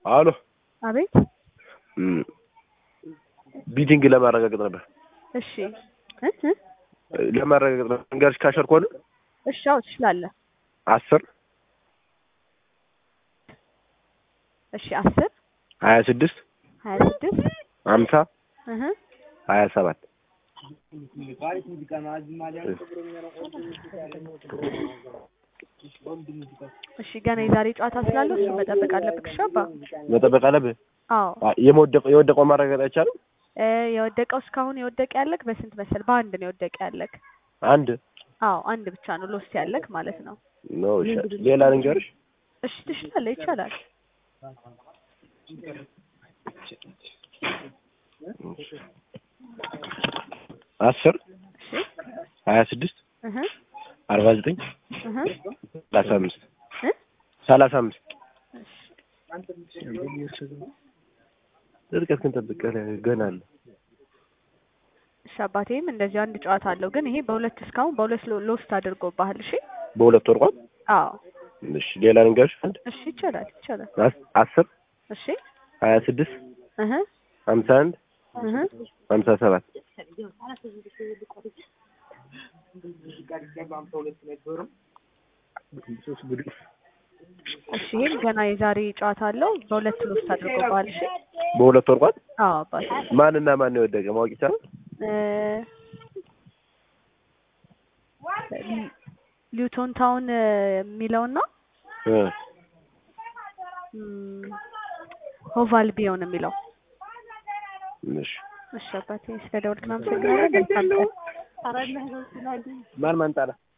አሎ አቤት። እም፣ ቢቲንግ ለማረጋገጥ ነበር እሺ እ እ ለማረጋገጥ ነበር። እንገርሽ ካሸር ከሆነ እሺ፣ አዎ ትችላለህ። አስር እሺ፣ አስር ሀያ ስድስት ሀያ ስድስት ሀምሳ እህ ሀያ ሰባት እሺ፣ ገና የዛሬ ጨዋታ ስላለው እሱ መጠበቅ አለብህ። እሺ አባ። መጠበቅ አለብህ። አዎ አ- የመወደቀው የወደቀው ማረጋገጥ አይቻልም። እ የወደቀው እስካሁን የወደቀ ያለክ በስንት መሰል? በአንድ ነው የወደቀ ያለክ። አንድ አዎ አንድ ብቻ ነው ሎስ ያለክ ማለት ነው። ነው። እሺ ሌላ ልንገርሽ እሺ ትችላለህ፣ ይቻላል። አስር እሺ ሀያ ስድስት እህ አርባ ዘጠኝ እህ ሰላሳ አምስት እ ሰላሳ አምስት እሺ ርቀት ግን ጠብቀህ ገና አለ። እሺ አባቴም እንደዚህ አንድ ጨዋታ አለው፣ ግን ይሄ በሁለት እስካሁን በሁለት ሎ- ሎስት አድርጎብሃል። እሺ በሁለት ወርቋል። አዎ እሺ ሌላ ልንገርሽ አንድ እሺ ይቻላል፣ ይቻላል። አስ- አስር እሺ ሀያ ስድስት እህ ሀምሳ አንድ እህ ሀምሳ ሰባት እሺ ይሄም ገና የዛሬ ጨዋታ አለው፣ በሁለት ሎስት አድርጎብሃል። እሺ በሁለት ወርቋል። አዎ አባቴ ማንና ማን ነው የወደቀ ማወቅ ይቻላል? እ ሊ- ሊውቶን ታውን እ የሚለውና እ ም፣ ሆቫል ቢዮን የሚለው እሺ እሺ አባቴ ስለ ደወልክ አመሰግናለሁ። መልካም ቀን። ማን ማን ጣለ?